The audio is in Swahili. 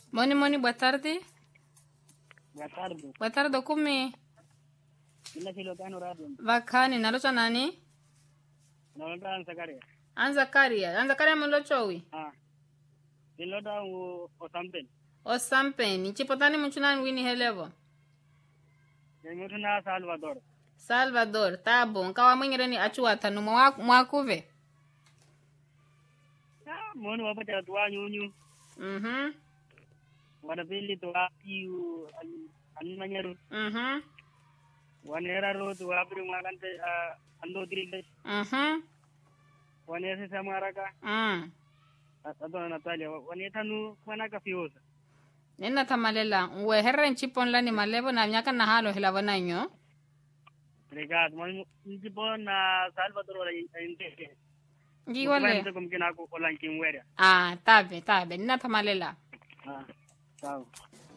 Moni Moni, boa tarde. Boa tarde. Boa tarde, kumi. Ina silo kano radio. Vakani, nalocha nani? Nalonda ansakaria. Anzakaria. Anzakaria molochowi. Ah. Niloda u osampen. O sampeni. Chipotani muchunan wini helevo. Nimutu na Salvador. Salvador, tá bom. Kawa mwingire ni achuata no mwa- mwakuve. Ah, monu wapata tuwa nyunyu. Mhm. Wana pili tuwa piu anmanyaru. Mhm. Wanera ro tuwa pri mwakante ando dirinde. Mhm. Wanesa samaraka. Mm. Atona Natalia. Wanetanu wanaka fiosa. Nena tamalela. Uwe herren chipon lani malevo na miaka na halo hilavo na nyo. Obrigado. Mas tipo na Salvador wala inte. Ngiwale. Mtu kumkina ko olankin wera. Ah, tabe, tabe. Nena tamalela. Ah. Sawa.